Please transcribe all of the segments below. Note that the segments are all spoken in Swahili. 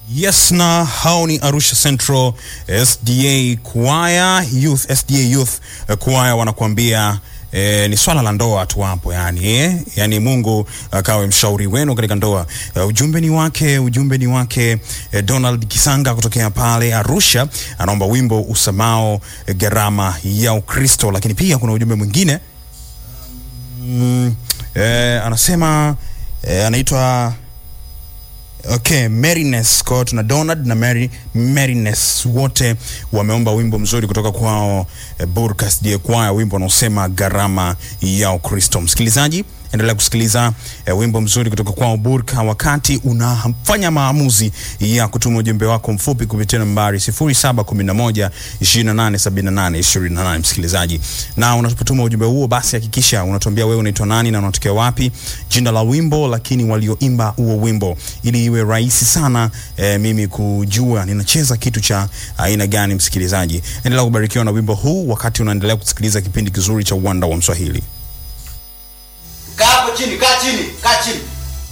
Yes, na hao ni Arusha Central SDA Choir Youth, SDA Youth eh, Choir wanakuambia eh, ni swala la ndoa tu hapo yani, eh? Yani Mungu akawe mshauri wenu katika ndoa. Eh, ujumbe ni wake, ujumbe ni wake eh, Donald Kisanga kutokea pale Arusha anaomba wimbo usamao eh, gharama ya Ukristo, lakini pia kuna ujumbe mwingine mm, eh, anasema eh, anaitwa Okay, Merines kwao tuna Donald na Mary Merines wote wameomba wimbo mzuri kutoka kwao eh, Burkas Die Choir, wimbo unaosema gharama ya Ukristo. Msikilizaji, endelea kusikiliza eh, wimbo mzuri kutoka kwao Burka wakati unafanya maamuzi ya kutuma ujumbe wako mfupi kupitia nambari 0711 2878 28. Msikilizaji, na unapotuma ujumbe huo, basi hakikisha unatuambia wewe unaitwa nani na unatokea wapi, jina la wimbo, lakini walioimba huo wimbo, ili iwe rahisi sana eh, mimi kujua ninacheza kitu cha aina gani. Msikilizaji, endelea kubarikiwa na wimbo huu wakati unaendelea kusikiliza kipindi kizuri cha Uwanda wa Mswahili. Kaa hapo chini, kaa chini, kaa chini.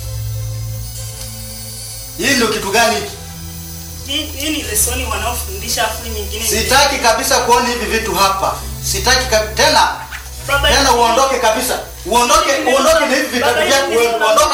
Hii ndio kitu gani hiki? Hii hii ni lesoni wanaofundisha afu nyingine. ni- Sitaki kabisa kuona hivi vitu hapa. Sitaki kab... tena Baba, tena uondoke kabisa. Uondoke, uondoke na hivi vitabu Baba, vyako hivi wewe. ndio Uondoke